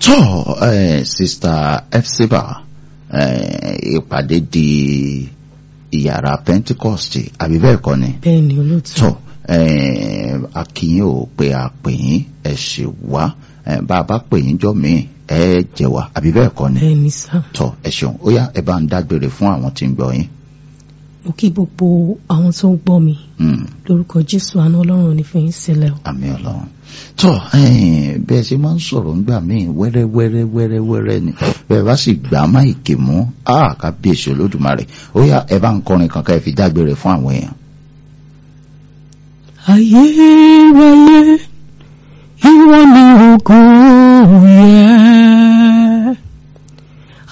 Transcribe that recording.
tó ẹ sista Epsiba ìpàdé di ìyàrá Pentecost àbí bẹ́ẹ̀ kọ́ ni bẹ́ẹ̀ ni olóòtú. tó akínyìn ò pé a pè yín ẹ ṣe wá bá a bá pè yín jọ míì ẹ jẹ wá àbí bẹ́ẹ̀ kọ́ ni bẹ́ẹ̀ ni sá. tó ẹ ṣeun ó yá ẹ bá ń dágbére fún àwọn tí ń gbọ́ yín. mo kí gbogbo àwọn tó ń gbọ́ mi Mm. lórúkọ jésù àánú ọlọ́run ò ní fi yín sílẹ̀ o. àmì ọlọ́run tó bẹ́ẹ̀ ṣe máa ń sọ̀rọ̀ ńgbà míì wẹ́rẹ́wẹ́rẹ́ wẹ́rẹ́wẹ́rẹ́ ni bẹ́ẹ̀ bá sì gbà má ìkè mú á kábíyèsí olódùmarè ó yá ẹ bá ń kọrin kankan ẹ fi dágbére fún àwọn èèyàn. ayérayé ìwọ ni ògo yẹ